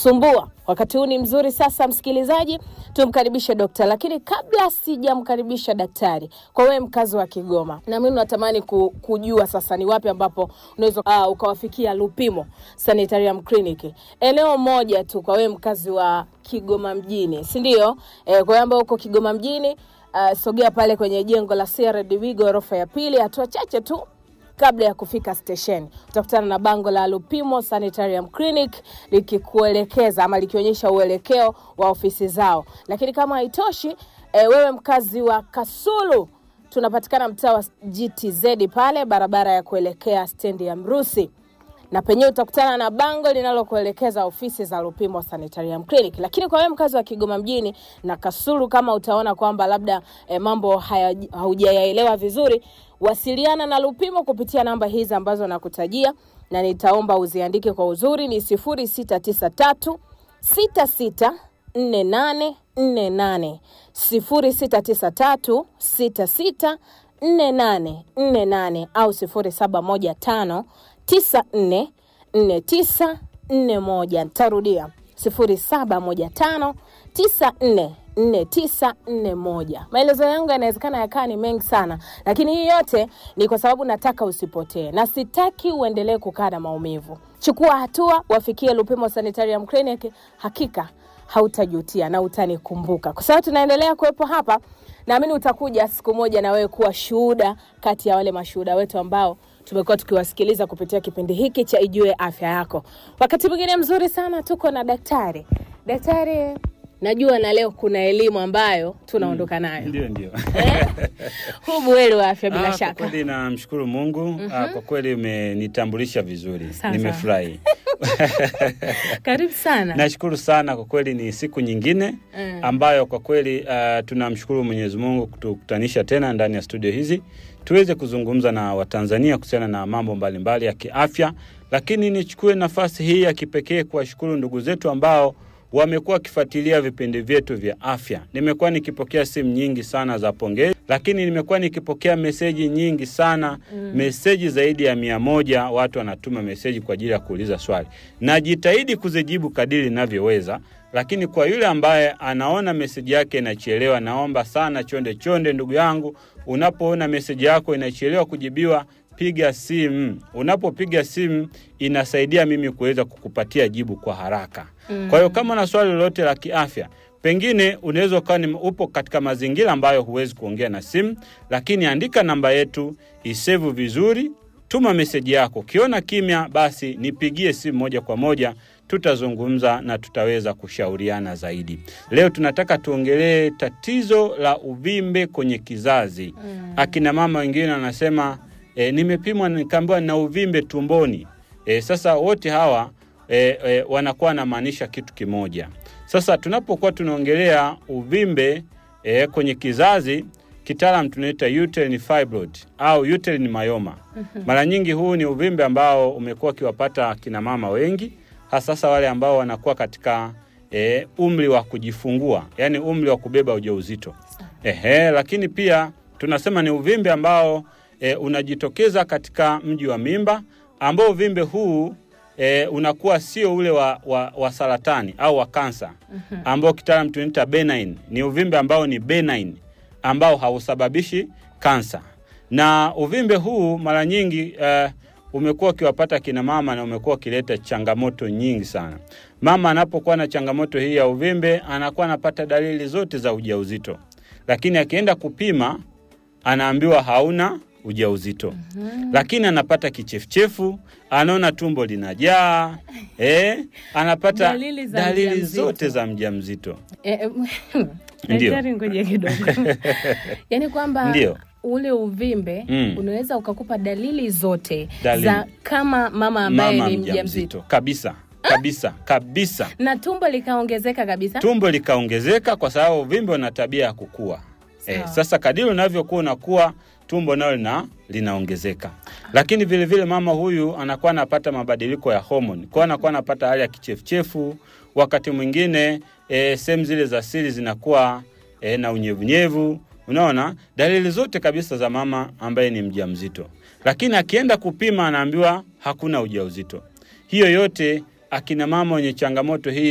kusumbua. Wakati huu ni mzuri sasa, msikilizaji, tumkaribishe dokta. Lakini kabla sijamkaribisha daktari, kwa wewe mkazi wa Kigoma, na mimi natamani ku, kujua sasa ni wapi ambapo unaweza uh, ukawafikia Lupimo Sanitarium Clinic, eneo moja tu kwa wewe mkazi wa Kigoma mjini, si ndio? Eh, kwa wewe ambao uko Kigoma mjini uh, sogea pale kwenye jengo la CRDB ghorofa ya pili, hatua chache tu kabla ya kufika stesheni utakutana na bango la Lupimo Sanitarium Clinic likikuelekeza ama likionyesha uelekeo wa ofisi zao. Lakini kama haitoshi, e, wewe mkazi wa Kasulu, tunapatikana mtaa wa GTZ pale barabara ya kuelekea stendi ya Mrusi na penyewe utakutana na bango linalokuelekeza ofisi za Lupimo Sanitarium Clinic. Lakini kwa wewe mkazi wa Kigoma mjini na Kasulu, kama utaona kwamba labda eh, mambo haya haujayaelewa vizuri, wasiliana na Lupimo kupitia namba hizi ambazo nakutajia, na nitaomba uziandike kwa uzuri, ni 0693 66 4848 0693 66 4848 au 0715 944941. Nitarudia 0715944941. Maelezo yangu yanawezekana yakaa ni mengi sana, lakini hii yote ni kwa sababu nataka usipotee na sitaki uendelee kukaa na maumivu. Chukua hatua, wafikie Lupimo Sanitarium Clinic, hakika hautajutia na utanikumbuka, kwa sababu tunaendelea kuwepo hapa. Naamini utakuja siku moja na wewe kuwa shuhuda kati ya wale mashuhuda wetu ambao tumekuwa tukiwasikiliza kupitia kipindi hiki cha Ijue Afya Yako. Wakati mwingine mzuri sana tuko na daktari. Daktari, najua na leo kuna elimu ambayo tunaondoka nayo. Ndio, ndio. Eh? Huu buheri wa afya bila Ah, kwa shaka. kweli namshukuru Mungu. Ah, kwa kweli umenitambulisha vizuri, Sawa, nimefurahi. Karibu sana. Nashukuru sana kwa kweli, ni siku nyingine Mm. ambayo kwa kweli ah, tunamshukuru Mwenyezi Mungu kutukutanisha tena ndani ya studio hizi tuweze kuzungumza na Watanzania kuhusiana na mambo mbalimbali ya kiafya, lakini nichukue nafasi hii ya kipekee kuwashukuru ndugu zetu ambao wamekuwa wakifuatilia vipindi vyetu vya afya. Nimekuwa nikipokea simu nyingi sana za pongezi, lakini nimekuwa nikipokea meseji nyingi sana mm. meseji zaidi ya mia moja. Watu wanatuma meseji kwa ajili ya kuuliza swali. Najitahidi kuzijibu kadiri ninavyoweza, lakini kwa yule ambaye anaona meseji yake inachelewa, naomba sana chonde chonde, ndugu yangu, unapoona meseji yako inachelewa kujibiwa piga simu. Unapopiga simu inasaidia mimi kuweza kukupatia jibu kwa haraka. Mm. Kwa hiyo kama una swali lolote la kiafya, pengine unaweza ukawa ni upo katika mazingira ambayo huwezi kuongea na simu, lakini andika namba yetu, isevu vizuri, tuma meseji yako. Ukiona kimya, basi nipigie simu moja kwa moja, tutazungumza na tutaweza kushauriana zaidi. Leo tunataka tuongelee tatizo la uvimbe kwenye kizazi. Mm. Akina mama wengine wanasema e, nimepimwa nikaambiwa nina uvimbe tumboni. E, sasa wote hawa e, e, wanakuwa wanamaanisha kitu kimoja. Sasa tunapokuwa tunaongelea uvimbe e, kwenye kizazi kitaalam tunaita uterine fibroid au uterine myoma. Mara nyingi huu ni uvimbe ambao umekuwa ukiwapata kina mama wengi, hasa sasa wale ambao wanakuwa katika e, umri wa kujifungua, yani umri wa kubeba ujauzito. Ehe, lakini pia tunasema ni uvimbe ambao e, unajitokeza katika mji wa mimba ambao uvimbe huu e, unakuwa sio ule wa, wa, wa saratani au wa kansa ambao kitaalam tunaita benign. Ni uvimbe ambao ni benign ambao hausababishi kansa, na uvimbe huu mara nyingi uh, umekuwa ukiwapata kina mama na umekuwa ukileta changamoto nyingi sana. Mama anapokuwa na changamoto hii ya uvimbe anakuwa anapata dalili zote za ujauzito, lakini akienda kupima anaambiwa hauna ujauzito lakini anapata kichefuchefu, anaona tumbo linajaa eh, anapata Dalili za dalili mjamzito. zote za mjamzito. Eh, eh, Ndio. Daktari, ngoja kidogo. Yaani kwamba Ndio. ule uvimbe Mm. unaweza ukakupa dalili zote Dalili. za kama mama ambaye Mama ni mjamzito mjamzito kabisa kabisa kabisa, na tumbo likaongezeka kabisa. tumbo likaongezeka kwa sababu uvimbe una tabia ya kukua. Eh, Sawa. sasa kadiri unavyokuwa unakuwa tumbo nalo lina linaongezeka, lakini vile vile mama huyu anakuwa anapata mabadiliko ya homoni, kwa anakuwa anapata hali ya kichefuchefu. Wakati mwingine e, sehemu zile za siri zinakuwa e, na unyevunyevu. Unaona dalili zote kabisa za mama ambaye ni mjamzito, lakini akienda kupima anaambiwa hakuna ujauzito. Hiyo yote akina mama wenye changamoto hii